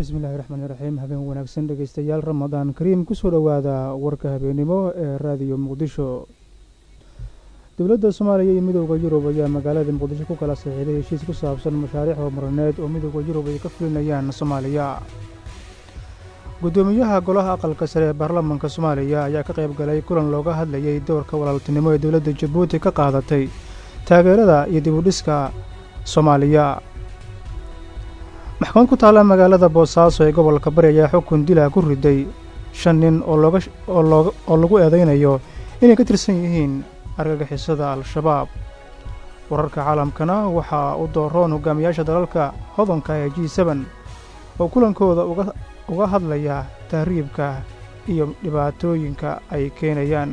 bismillahi raxmaani raxiim habeen wanaagsan dhegeystayaal ramadaan kariim kusoo dhowaada warka habeennimo ee raadiyo muqdisho dowladda soomaaliya iyo midooda yurub ayaa magaalada muqdisho ku kala saxiiday heshiis ku saabsan mashaariic horumarineed oo midooda yurub ay ka fulinayaan soomaaliya guddoomiyaha golaha aqalka sare ee baarlamaanka soomaaliya ayaa ka qayb galay kulan looga hadlayay doorka walaaltinimo ee dowladda jabuuti ka qaadatay taageerada iyo dibudhiska soomaaliya maxkamad ku taalla magaalada boosaaso ee gobolka bari ayaa xukun dila ku riday shan nin oo lagu eedaynayo inay ka tirsan yihiin argagixisada al-shabaab wararka caalamkana waxaa u dooroon hogaamiyaasha dalalka hodanka ee g seben oo kulankooda uga hadlaya tahriibka iyo dhibaatooyinka ay keenayaan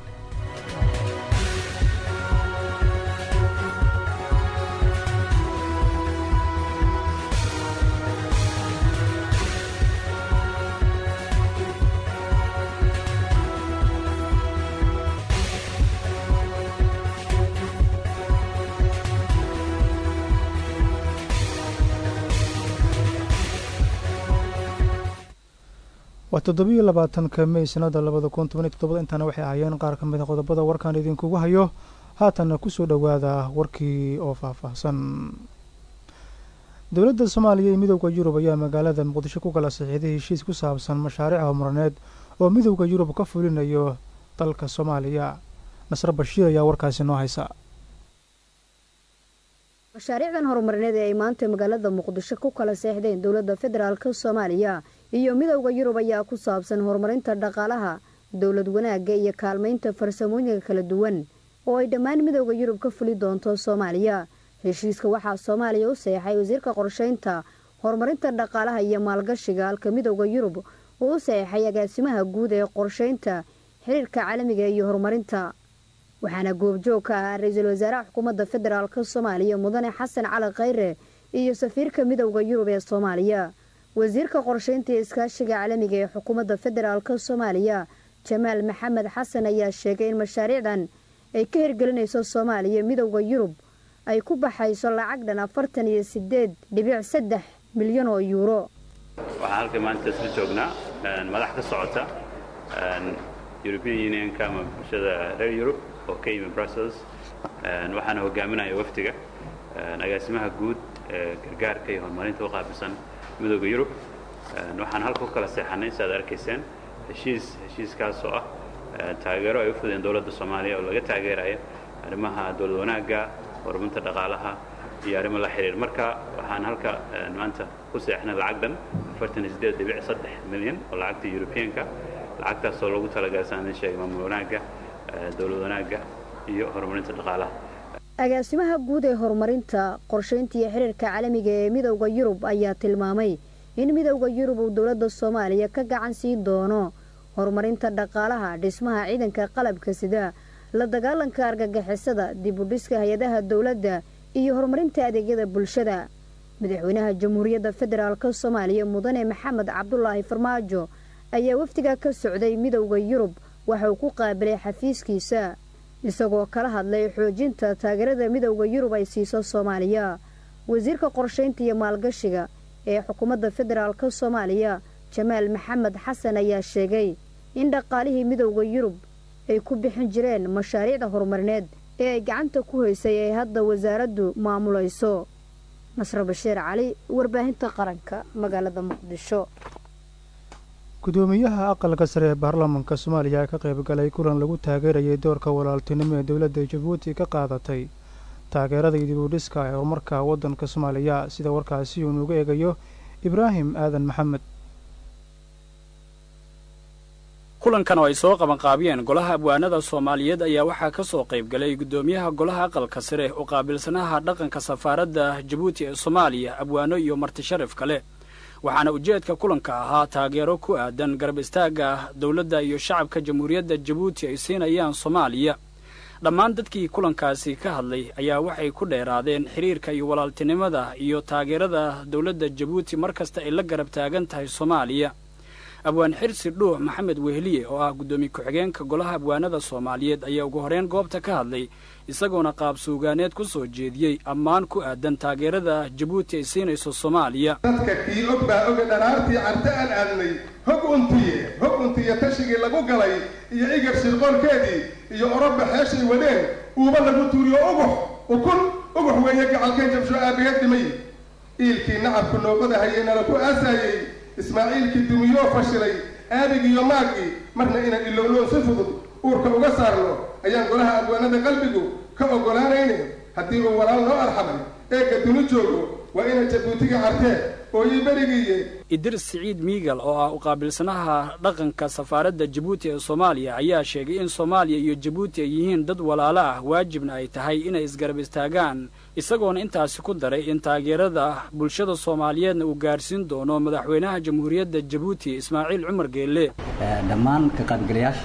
waa toddobiyo labaatanka mey sanada labada kun tobaniyo todobada intaana waxay ahaayeen qaar ka mid a qodobada warkaan idinkugu hayo haatanna kusoo dhowaada warkii oo faahfaahsan dowladda soomaaliya iyo midowda yurub ayaa magaalada muqdisho ku kala saxiiday heshiis ku saabsan mashaariic horumarineed oo midowda yurub ka fulinayo dalka soomaaliya nasre bashiir ayaa warkaasi noo haysa mashaariicdan horumarineed ee ay maanta magaalada muqdisho ku kala seexdeen dowladda federaalka soomaaliya iyo midowda yurub ayaa ku saabsan horumarinta dhaqaalaha dowlad wanaagga iyo kaalmaynta farsamooyinka kala duwan oo ay dhammaan midowda yurub ka fuli doonto soomaaliya heshiiska waxaa soomaaliya u seexay wasiirka qorshaynta horumarinta dhaqaalaha iyo maalgashiga halka midowda yurub uu u seexay agaasimaha guud ee qorshaynta xiriirka caalamiga iyo horumarinta waxaana goobjoog ka ah ra-iisul wasaaraha xukuumadda federaalka soomaaliya mudane xasan cali khayre iyo safiirka midowda yurub ee soomaaliya wasiirka qorshaynta iyo iskaashiga caalamiga ee xukuumadda federaalka soomaaliya jamaal maxamed xasan ayaa sheegay in mashaariicdan ay ka hirgelinayso soomaaliya midowda yurub ay ku baxayso lacag dhan afartan iyo sideed dhibic saddex milyan oo yuuro waxaan halka maanta isla joognaa madax ka socota european unionka ama bulshada reer yurub oo ka yimi brussels waxaana hogaaminaya wafdiga agaasimaha guud ee gargaarka iyo horumarinta u qaabilsan midooda yurub waxaan halka ku kala seexannay si aad arkayseen heshiis heshiiskaas oo ah taageero ay u fudeen dowladda soomaaliya oo laga taageeraya arrimaha dowlad wanaagga horumarinta dhaqaalaha iyo arrimo la xiriir marka waxaan halka maanta ku seexnay lacag dhan afartan iyo siddeed dhibic saddex milyan oo lacagta yurubiyaanka lacagtaas oo lagu talagalay saan idin sheegay maamul wanaagga dowlad wanaagga iyo horumarinta dhaqaalaha agaasimaha guud ee horumarinta qorshaynta iyo xiriirka caalamiga ee midowda yurub ayaa tilmaamay in midowda yurub uu dowladda soomaaliya ka gacan siin doono horumarinta dhaqaalaha dhismaha ciidanka qalabka sida la dagaalanka argagixisada dib u dhiska hay-adaha dowladda iyo horumarinta adeegyada bulshada madaxweynaha jamhuuriyadda federaalka soomaaliya mudane maxamed cabdulaahi farmaajo ayaa wafdiga ka socday midowda yurub waxa uu ku qaabilay xafiiskiisa isagoo kala hadlay xoojinta taageerada midowda yurub ay siiso soomaaliya wasiirka qorshaynta iyo maalgashiga ee xukuumadda federaalka soomaaliya jamaal maxamed xasan ayaa sheegay in dhaqaalihii midowda yurub ay ku bixin jireen mashaariicda horumarineed ee ay gacanta ku haysay ay hadda wasaaraddu maamulayso nasre bashiir cali warbaahinta qaranka magaalada muqdisho gudoomiyaha aqalka sare ee baarlamaanka soomaaliya ka qayb galay kulan lagu taageerayay doorka walaaltinimo ee dowladda jabuuti ka qaadatay taageerada iyo dibudhiska ee horumarka waddanka soomaaliya sida warkaasi uu nuuga eegayo ibraahim aadan maxamed kulankan oo ay soo qabanqaabiyeen golaha abwaanada soomaaliyeed ayaa waxaa ka soo qayb galay guddoomiyaha golaha aqalka sare oo qaabilsanaha dhaqanka safaaradda jabuuti ee soomaaliya abwaano iyo marti sharaf kale waxaana ujeedka kulanka ahaa taageero ku aadan garab istaagga dowladda iyo shacabka jamhuuriyadda jabuuti ay siinayaan soomaaliya dhammaan dadkii kulankaasi ka hadlay ayaa waxay ku dheeraadeen xiriirka iyo walaaltinimada iyo taageerada dowladda jabuuti mar kasta ay la garab taagan tahay soomaaliya abwaan xirsi dhuux maxamed wehliye oo ah guddoomiye ku-xigeenka golaha abwaanada soomaaliyeed ayaa ugu horreyn goobta ka hadlay isagoona qaab suugaaneed ku soo jeediyey ammaan ku aadan taageerada jabuuti ay siinayso soomaaliya dadka kii og baa oga dharaartii carte aan aadnay hog untiye hog untiye tashigii lagu galay iyo igar shirqoolkeedii iyo oroba xeeshay wadeen uuba lagu tuuriyo ugux ukun ugux weeye gacalkeen jabsho aabaheed dhimay iilkii nacabku noobada hayeynala ku aasaayey ismaaciilkii dumiyoo fashilay aabigiiyo maagii marna inaan ilowloon si fudud uurka uga saarno ayaan golaha abwaanada qalbigu ka oggolaanayne haddii uu walaal noo arxamay eegga duni joogo waa ina jabuutiga cartee oo ii berigiiye idris siciid miigal oo ah uqaabilsanaha dhaqanka safaaradda jabuuti ee soomaaliya ayaa sheegay in soomaaliya iyo jabuuti ay yihiin dad walaalo ah waajibna ay tahay inay isgarab istaagaan isagoona intaasi ku daray in taageerada bulshada soomaaliyeedna uu gaarsiin doono madaxweynaha jamhuuriyadda jabuuti ismaaciil cumar geelle dhammaan ka qaybgalayaasha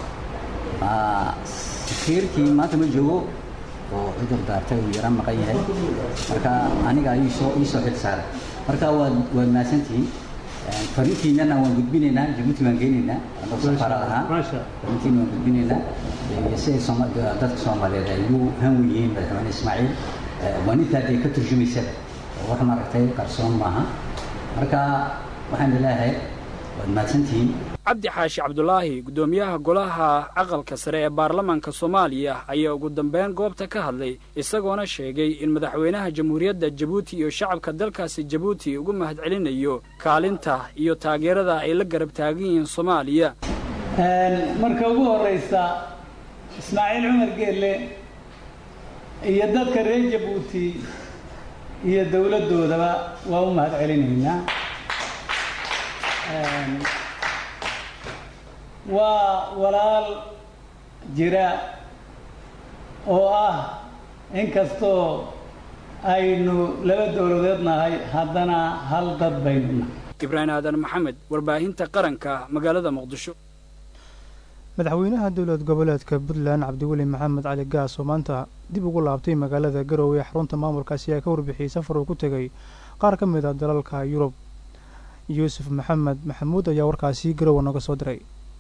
safiirkii maanta ma joogo oo cudur daartay uu yaraan maqan yahay marka aniga ayuu soo ii soo xil saaray marka waad waad mahadsantihiin fariintiinana waan gudbinaynaa jabuuti waan geynaynaa anoo safaarad ahaan fariintiina waan gudbinaynaa iyo siday sooma dadka soomaaliyeed ay ugu hanwen yihiin madaxweyne ismaaciil waa nintaa dee ka turjumaysaba oo wax maaragtay qarsoon maaha marka waxaan leeyahay waad mahadsantihiin cabdi xaashi cabdulaahi guddoomiyaha golaha aqalka sare ee baarlamaanka soomaaliya ayaa ugu dambeyn goobta ka hadlay isagoona sheegay in madaxweynaha jamhuuriyadda jabuuti iyo shacabka dalkaasi jabuuti ugu mahadcelinayo kaalinta iyo taageerada ay la garab taagan yihiin soomaaliya marka ugu horraysa ismaaciil cumar geelle iyo dadka reer jabuuti iyo dowladdoodaba waa u mahad celinaynaa waa walaal jira oo ah inkastoo aynu laba dowladeed nahay haddana hal dad baynu nahay ibraahim aadan maxamed warbaahinta qaranka magaalada muqdisho madaxweynaha dowlad goboleedka puntland cabdiweli maxamed cali gaas oo maanta dib ugu laabtay magaalada garowe ee xarunta maamulkaasi ayaa ka warbixiyey safar uu ku tegay qaar ka mid a dalalka yurub yuusuf maxamed maxamuud ayaa warkaasi garowe nooga soo diray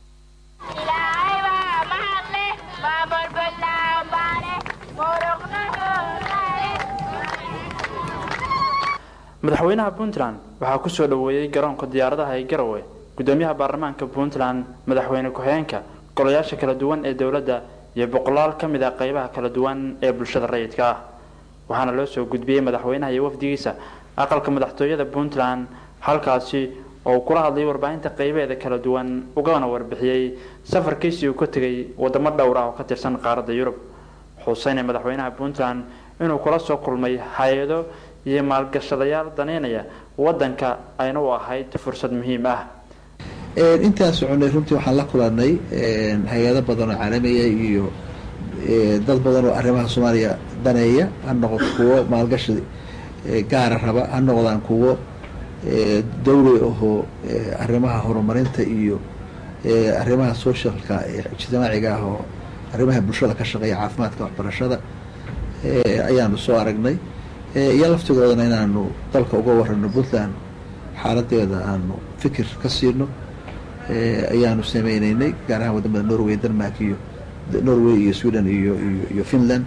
madaxweynaha puntland waxaa ku soo dhoweeyey garoonka diyaaradaha ee garowe gudoomiyaha baarlamaanka puntland madaxweyne ku-xigeenka golayaasha kala duwan ee dowladda iyo boqolaal ka mid ah qaybaha kala duwan ee bulshada rayidka ah waxaana loo soo gudbiyey madaxweynaha iyo wafdigiisa aqalka madaxtooyada puntland halkaasi oo uu kula hadlayay warbaahinta qaybeeda kala duwan ugana warbixiyey safarkiisii uu ka tegay wadamo dhowr ah oo ka tirsan qaaradda yurub xuseynee madaxweynaha puntland inuu kula soo kulmay hay-ado iyo maalgashadayaal daneynaya wadanka ayna u ahayd fursad muhiim ah intaan soconay runtii waxaan la kulanay hay-ado badan oo caalamiya iyo dad badan oo arrimaha soomaaliya daneeya ha noqoto kuwo maalgashi gaara raba ha noqdaan kuwo dawli ahoo arrimaha horumarinta iyo arrimaha socialka ijtimaaciga ah oo arrimaha bulshada ka shaqeeya caafimaadka waxbarashada ayaanu soo aragnay iyo laftigoodana inaanu dalka uga warano puntland xaaladeeda aanu fikir ka siino ayaanu sameyneynay gaar ahaan wadamada norway denmark iyo norway iyo sweden iyo iyo finland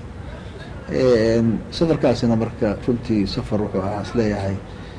safarkaasina marka runtii safar wuxuu ahaa isleeyahay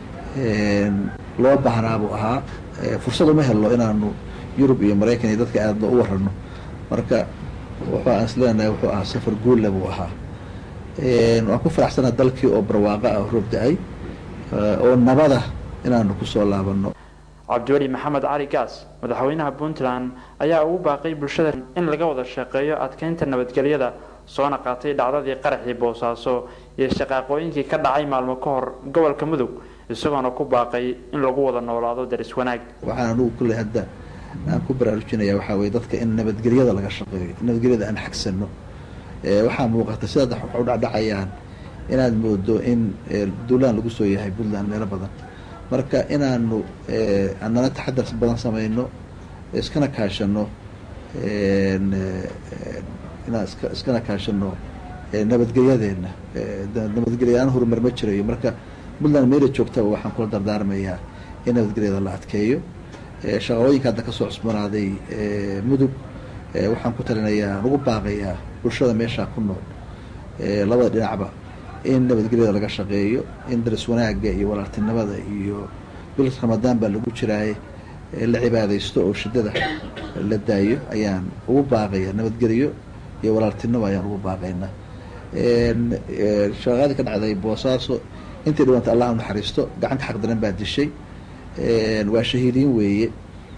loo baahnaa buu ahaa fursad uma helno inaanu yurub iyo maraykan iyo dadka aada u warano marka wuxuu aan isleenahay wuxuu ahaa safar guulla buu ahaa waan ku faraxsanaa dalkii oo barwaaqo ah roob da-ay oo nabada inaanu kusoo laabano cabdiweli maxamed cali gaas madaxweynaha puntland ayaa ugu baaqay bulshada in laga wada shaqeeyo adkeynta nabadgelyada soona qaatay dhacdadii qaraxii boosaaso iyo shaqaaqooyinkii ka dhacay maalmo ka hor gobolka mudug isagoona ku baaqay in lagu wada noolaado daris wanaag waxaan anugu kulley hadda aan ku baraarujinaya waxaa weye dadka in nabadgelyada laga shaqeeyo nabadgelyada aan xagsano waxaa muuqata sidaad wax u dhacdhacayaan inaad moodo in duulaan lagu soo yahay puntland meelo badan marka inaanu anana taxadar badan sameyno iskana kaashano inaan iska iskana kaashano nabadgelyadeena nabadgelyaaan horumar ma jirayo marka puntland meela joogtaba waxaan kula dardaarmayaa in nabadgelyada la adkeeyo shaqooyinka hadda kasoo cusbanaaday mudug waxaan ku talinayaa ugu baaqayaa bulshada meeshaa ku nool labada dhinacba in nabadgelyada laga shaqeeyo in daris wanaagga iyo walaaltinimada iyo bil ramadaan baa lagu jiraaye la cibaadaysto oo shidada la daayo ayaan ugu baaqaya nabadgelyo iyo walaaltinimo ayaan ugu baaqaynaa shaqaadii ka dhacday boosaaso intii dhibanta allah naxariisto gacanka xaqdaran baa dishay waa shahiidiin weeye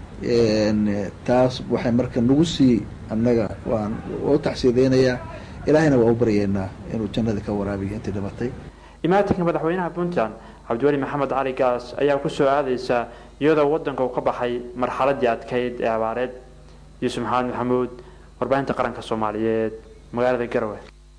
taas waxay marka nagu sii annaga waan u tacsiyadeynayaa ilaahayna waa u baryeynaa inuu jannadii ka waraabiyo intii dhibatay imaatinka madaxweynaha puntland cabdiweli maxamed cali gaas ayaa kusoo aadaysa iyadoo wadanka uu ka baxay marxaladii adkayd ee abaareed yuusuf maxamed maxamuud warbaahinta qaranka soomaaliyeed magaalada garowe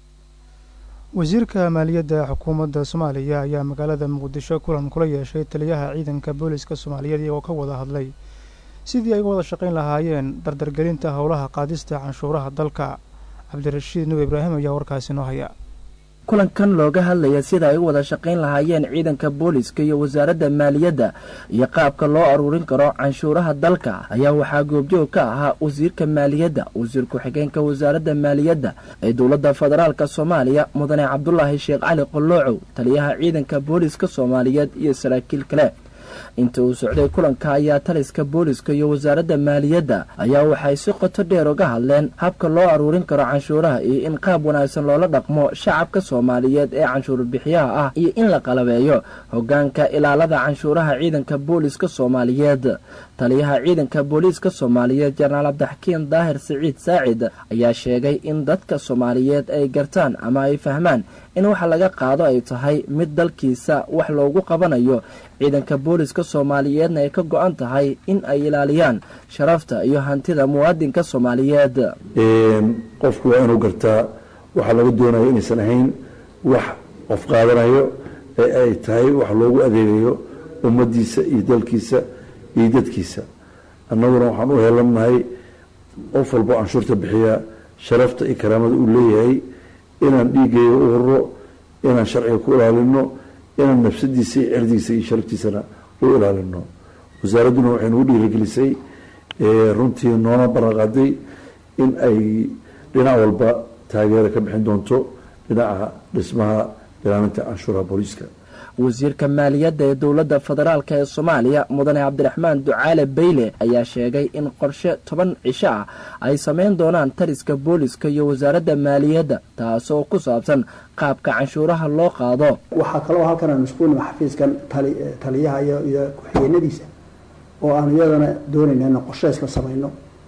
wasiirka maaliyadda xukuumadda soomaaliya ayaa magaalada muqdisho kulan kula yeeshay taliyaha ciidanka booliska soomaaliyeed iyagoo ka wada hadlay sidii ay uga wada shaqayn lahaayeen dardargelinta howlaha qaadista canshuuraha dalka cabdirashiid nuur ibraahim ayaa warkaasi noo haya kulankan looga hadlaya sida ay u wada shaqayn lahaayeen ciidanka booliska iyo wasaaradda maaliyadda iyo qaabka loo aruurin karo canshuuraha dalka ayaa waxaa goobjoog ka ahaa wasiirka maaliyadda wasiir ku-xigeenka wasaaradda maaliyadda ee dowladda federaalk soomaaliya mudane cabdulaahi sheekh cali qoloocow taliyaha ciidanka booliska soomaaliyeed iyo saraakiil kale inta uu socday kulanka ayaa taliska booliska iyo wasaaradda maaliyadda ayaa waxay si qoto dheer uga hadleen habka loo aruurin karo canshuuraha iyo in qaab wanaagsan loola dhaqmo shacabka soomaaliyeed ee canshuur bixiyaha ah iyo in la qalabeeyo hogaanka ilaalada canshuuraha ciidanka booliska soomaaliyeed taliyaha ciidanka booliiska soomaaliyeed jenaraal cabdixakiin daahir siciid saacid ayaa sheegay in dadka soomaaliyeed ay gartaan ama ay fahmaan in waxa laga qaado ay tahay mid dalkiisa wax loogu qabanayo ciidanka booliska soomaaliyeedna ay ka go-an tahay in ay ilaaliyaan sharafta iyo hantida muwaadinka soomaaliyeed qofku waa inuu gartaa waxaa laga doonaya inaysan ahayn wax qof qaadanayo ee ay tahay wax loogu adeegayo ummadiisa iyo dalkiisa iyo dadkiisa annaguna waxaan u helannahay qof walbo canshuurta bixiya sharafta iyo karaamada uu leeyahay inaan dhiigayga u hurro inaan sharciga ku ilaalino inaan nafsadiisa iyo cirdigiisa iyo sharaftiisana u ilaalino wasaaradduna waxay nagu dhiirigelisay runtii noona baranqaaday in ay dhinac walba taageera ka bixin doonto dhinaca dhismaha ilaalinta canshuuraha booliiska wasiirka maaliyadda ee dowladda federaalk ee soomaaliya mudane cabdiraxmaan ducaale bayle ayaa sheegay in qorshe toban cisho ah ay samayn doonaan taliska booliska iyo wasaaradda maaliyadda taasoo ku saabsan qaabka canshuuraha loo qaado waxaa kaloo halkan aanu isku nima xafiiskan taliyaha iyo ku-xigeenadiisa oo aanu iyadana doonayna inaan qorshe isla samayno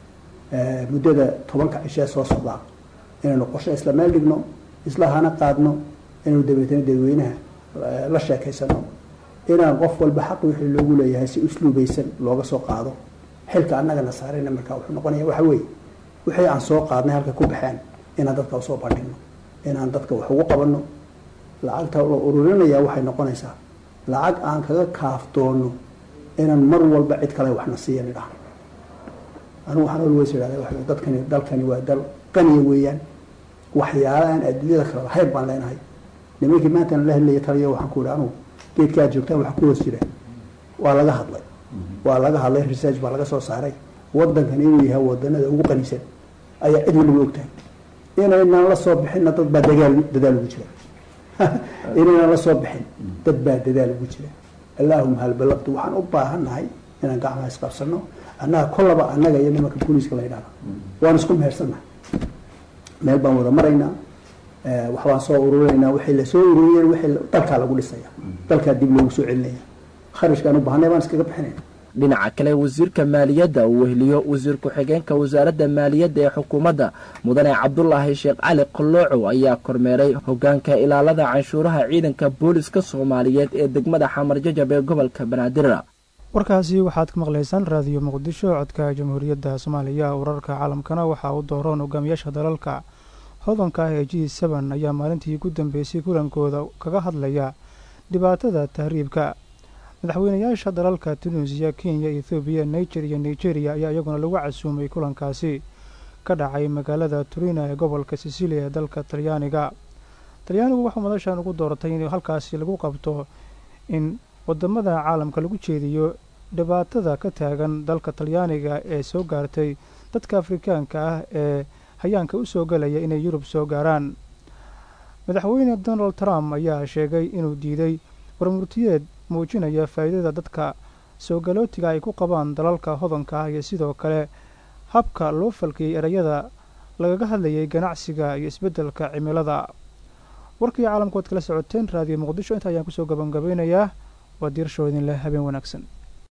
muddada tobanka cishee soo socdaa inaynu qorshe isla meel dhigno isla hana qaadno inaynu dabeetana dadweynaha la sheekaysano inaan qof walba xaq wixii loogu leeyahay si usluubaysan looga soo qaado xilka annagana saarayna markaa wuxuu noqonaya waxa weeye wixii aan soo qaadnay halka ku baxeen inaan dadka usoo bandhigno inaan dadka wax ugu qabanno lacagta la ururinaya waxay noqonaysaa lacag aan kaga kaaftoono inaan mar walba cid kale waxna siiyan idhaahno anigu waxaan always idhahda waxa dadkani dalkani waa dal qaniya weeyaan waxyaala aan adduunyada kale lahayn baan leenahay nimankii maantana la hadlaya taliya waxaan ku ihi anugu geedkaad joogtaan wax ku hoos jira waa laga hadlay waa laga hadlay research baa laga soo saaray wadankan inuu yahay wadanada ugu qanisan ayaa cid waliba ogtahay inaynaan la soo bixinna dad baa dagaal dadaal ugu jira inaynaan la soo bixin dad baa dadaal ugu jira allaahuma hal balaqtu waxaan u baahannahay inaan gacmaha isqabsano annaga kollaba annaga iyo nimanka booliiska la yidhahda waan isku mehersannahay meel baan wada maraynaa waxbaan soo ururinaynaa waxay la soo ururiyeen wixii dalkaa lagu dhisaya dalkaa dib loogu soo celinaya kharashkaan u baahnay baan iskaga bixinayna dhinaca kale wasiirka maaliyadda uu weheliyo wasiir ku-xigeenka wasaaradda maaliyadda ee xukuumadda mudane cabdulaahi sheekh cali qoloocow ayaa kormeeray hogaanka ilaalada canshuuraha ciidanka booliska soomaaliyeed ee degmada xamar jajab ee gobolka banaadir warkaasi waxaad ka maqlaysaan raadiyo muqdisho codka jamhuuriyadda soomaaliya wararka caalamkana waxaa u dooroon hogaamiyaasha dalalka hodanka ah ee g seben ayaa maalintii ugu dambeysay kulankooda kaga hadlaya dhibaatada tahriibka madaxweynayaasha dalalka tunuusiya kenya ethoobiya niger iyo nigeriya ayaa iyaguna lagu casuumay kulankaasi ka dhacay magaalada turina ee gobolka sicilia ee dalka talyaaniga talyaanigu waxuu madashan ugu dooratay in halkaasi lagu qabto in wadamada caalamka lagu jeediyo dhibaatada ka taagan dalka talyaaniga ee soo gaartay dadka afrikaanka ah ee hayaanka u soo galaya inay yurub soo gaaraan madaxweyne donald trump ayaa sheegay inuu diiday warmurtiyeed muujinaya faa'iidada dadka soo galootiga ay ku qabaan dalalka hodanka ah iyo sidoo kale habka loo falkiyey erayada lagaga hadlayay ganacsiga iyo isbeddelka cimilada warkii caalamkood kala socoteen raadiyo muqdisho inta ayaan kusoo gabangabeynayaa waa diirshoodin leh habeen wanaagsan